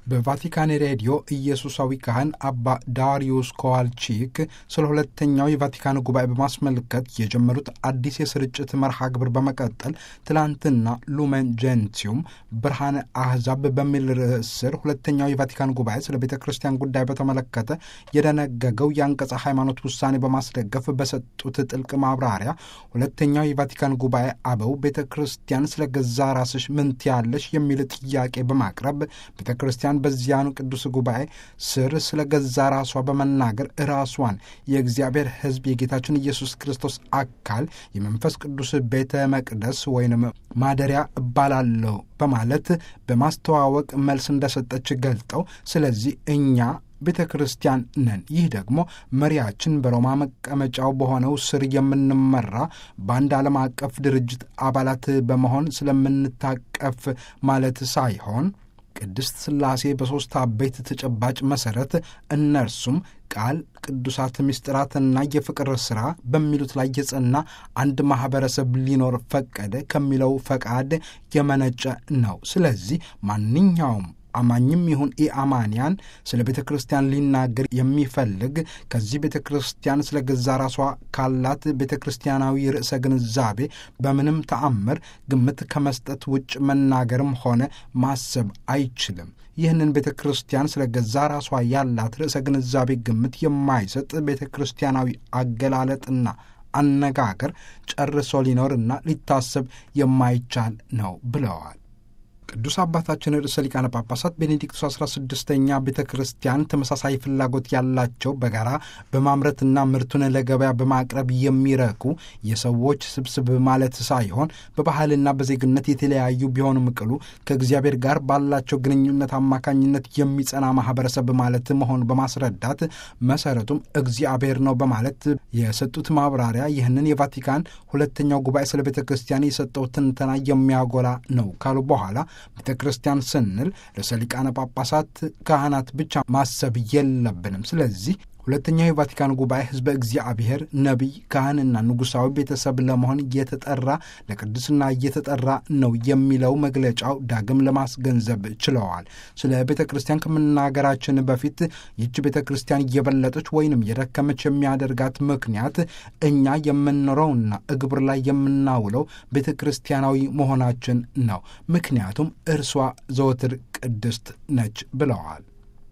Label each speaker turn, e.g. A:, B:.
A: በቫቲካን ሬዲዮ ኢየሱሳዊ ካህን አባ ዳሪዩስ ኮዋልቺክ ስለ ሁለተኛው የቫቲካን ጉባኤ በማስመልከት የጀመሩት አዲስ የስርጭት መርሃ ግብር በመቀጠል ትላንትና ሉመን ጀንቲዩም ብርሃነ አህዛብ በሚል ርዕስ ስር ሁለተኛው የቫቲካን ጉባኤ ስለ ቤተ ክርስቲያን ጉዳይ በተመለከተ የደነገገው የአንቀጸ ሃይማኖት ውሳኔ በማስደገፍ በሰጡት ጥልቅ ማብራሪያ ሁለተኛው የቫቲካን ጉባኤ አበው ቤተ ክርስቲያን ስለ ገዛ ራስሽ ምን ትያለሽ የሚል ጥያቄ በማቅረብ ቤተ ክርስቲያን በዚያኑ ቅዱስ ጉባኤ ስር ስለ ገዛ ራሷ በመናገር ራሷን የእግዚአብሔር ሕዝብ የጌታችን ኢየሱስ ክርስቶስ አካል የመንፈስ ቅዱስ ቤተ መቅደስ ወይንም ማደሪያ እባላለሁ በማለት በማስተዋወቅ መልስ እንደሰጠች ገልጠው ስለዚህ እኛ ቤተ ክርስቲያን ነን። ይህ ደግሞ መሪያችን በሮማ መቀመጫው በሆነው ስር የምንመራ በአንድ ዓለም አቀፍ ድርጅት አባላት በመሆን ስለምንታቀፍ ማለት ሳይሆን ቅድስት ሥላሴ በሦስት አበይት ተጨባጭ መሠረት እነርሱም ቃል፣ ቅዱሳት ምስጢራትና የፍቅር ሥራ በሚሉት ላይ የጸና አንድ ማኅበረሰብ ሊኖር ፈቀደ ከሚለው ፈቃድ የመነጨ ነው። ስለዚህ ማንኛውም አማኝም ይሁን ኢአማንያን ስለ ቤተ ክርስቲያን ሊናገር የሚፈልግ ከዚህ ቤተ ክርስቲያን ስለ ገዛ ራሷ ካላት ቤተ ክርስቲያናዊ ርዕሰ ግንዛቤ በምንም ተአምር ግምት ከመስጠት ውጭ መናገርም ሆነ ማሰብ አይችልም። ይህንን ቤተ ክርስቲያን ስለ ገዛ ራሷ ያላት ርዕሰ ግንዛቤ ግምት የማይሰጥ ቤተ ክርስቲያናዊ አገላለጥና አነጋገር ጨርሶ ሊኖርና ሊታሰብ የማይቻል ነው ብለዋል። ቅዱስ አባታችን ርዕሰ ሊቃነ ጳጳሳት ቤኔዲክቱስ አስራ ስድስተኛ ቤተ ክርስቲያን ተመሳሳይ ፍላጎት ያላቸው በጋራ በማምረትና ምርቱን ለገበያ በማቅረብ የሚረኩ የሰዎች ስብስብ ማለት ሳይሆን በባህልና በዜግነት የተለያዩ ቢሆንም ቅሉ ከእግዚአብሔር ጋር ባላቸው ግንኙነት አማካኝነት የሚጸና ማህበረሰብ ማለት መሆን በማስረዳት መሰረቱም እግዚአብሔር ነው በማለት የሰጡት ማብራሪያ ይህንን የቫቲካን ሁለተኛው ጉባኤ ስለ ቤተ ክርስቲያን የሰጠው ትንተና የሚያጎላ ነው ካሉ በኋላ ቤተ ክርስቲያን ስንል ርዕሰ ሊቃነ ጳጳሳት ካህናት ብቻ ማሰብ የለብንም። ስለዚህ ሁለተኛው የቫቲካን ጉባኤ ሕዝበ እግዚአብሔር ነቢይ፣ ካህንና ንጉሣዊ ቤተሰብ ለመሆን እየተጠራ ለቅድስና እየተጠራ ነው የሚለው መግለጫው ዳግም ለማስገንዘብ ችለዋል። ስለ ቤተ ክርስቲያን ከመናገራችን በፊት ይህች ቤተ ክርስቲያን እየበለጠች ወይንም የደከመች የሚያደርጋት ምክንያት እኛ የምንኖረውና እግብር ላይ የምናውለው ቤተ ክርስቲያናዊ መሆናችን ነው። ምክንያቱም እርሷ ዘወትር ቅድስት ነች ብለዋል።